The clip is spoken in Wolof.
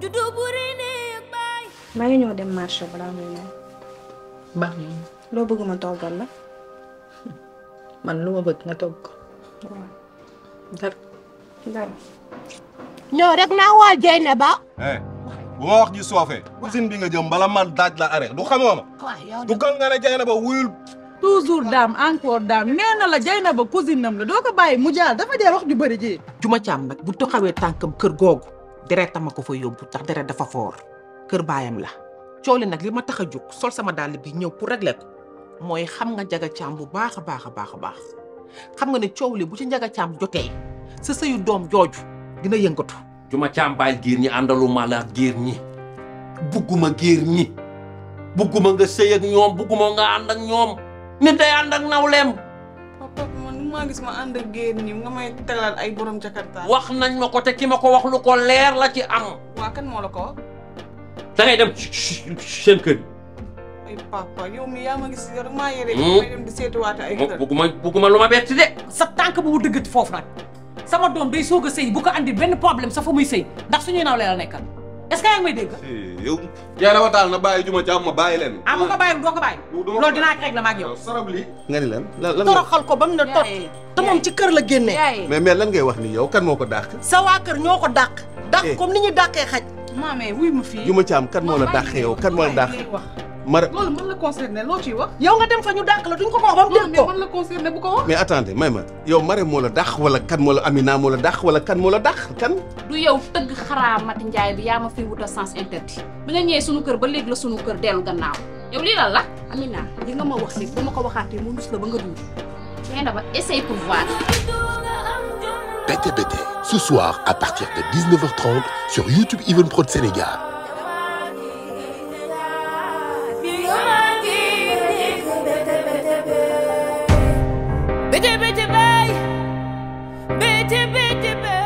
juddu bu rëy néeg baay maa ngi ñëw dem marché balaa muy ñëw baax na loo bëgg ma toggal la man lu ma bëgg nga togg ko waaw dara dara ñoo rek naa waa Jeynaba eh bu ma wax ji soofee usine bi nga jëm bala man daaj la arrêt du xamoo ma waaw yow du gal nga ne jay na ba wuyul toujours daam encore daam nee na la jay na ba cousine nam la doo ko bàyyi mu jaar dafa jaar wax ju bëri ji juma caam nag bu taxawee tànkam kër googu deretam ma ko fa yóbbu tax deret dafa foor kër baayam la coow li nag li ma tax a jóg sol sama dàll bi ñëw pour régler ko mooy xam nga njaga caam bu baax a baax a baax a baax xam nga ne coow li bu ci njaga caam jotee sa sëyu doom jooju dina yëngatu juma càmbaay géer ñi àndaluma la ak géer ñi bugguma géer ñi bugguma nga sëy ak ñoom bugguma nga ànd ak ñoom nit day ànd ak nawleem papa man maa gis ma ànd ak géer ñi nga may tegalal ay borom jakarta wax nañ ma ko te ki ma ko wax lu ko leer la ci am waa kan moo la ko wax da ngay dem seen kër yi ay papa yow mi yaa ma gis yow rek maa yore Hmm. may dem di seetuwaate ay kër bugguma bugguma lu ma bett de sa tànk bu mu dëggati foofu nag sama doom day soog a sëy bu ko andi benn problème sa fa muy sëy ndax suñuy naw la nekkal est-ce que yaa ngi may dégg. yow jay na ba taal na bàyyi juma caam ma bàyyi leen ah mu ko bàyyi doo ko bàyyi. loolu dinaa ko régler ma ak yow. sarab lii nga ni lan lan lan toroxal ko ba mu ne tot te moom ci kër la génnee mais mais lan ngay wax ni yow kan moo ko dàq sa waa kër ñoo ko dàq dàq Eh. comme ni ñuy dàqee xaj maamee wuy ma fii juma caam kan moo la dàq yow kan moo la dàq wax mara loolu man la concerné loo ciy wax yow nga dem fa ñu dàq la duñ ko ko wax ba mu loolu dégg mais ko man la concerné bu ko wax mais attendez may ma yow mare moo la dàq wala kan moo la Amina moo la dàq wala kan moo la dàq kan du yow tëgg xaraa Mati Njaay bi yaa ma fi wutal sens interdit bi nga ñëwee sunu kër ba léegi la sunu kër dellu gannaaw yow lii lan la Amina li nga ma wax léegi ba ma ko waxaatee mu nus la ba nga duur xëy na ba essaye pour voir Bété Bété, ce soir à partir de 19h30 sur YouTube Even Prod Sénégal. Bété bété bay bété bété bay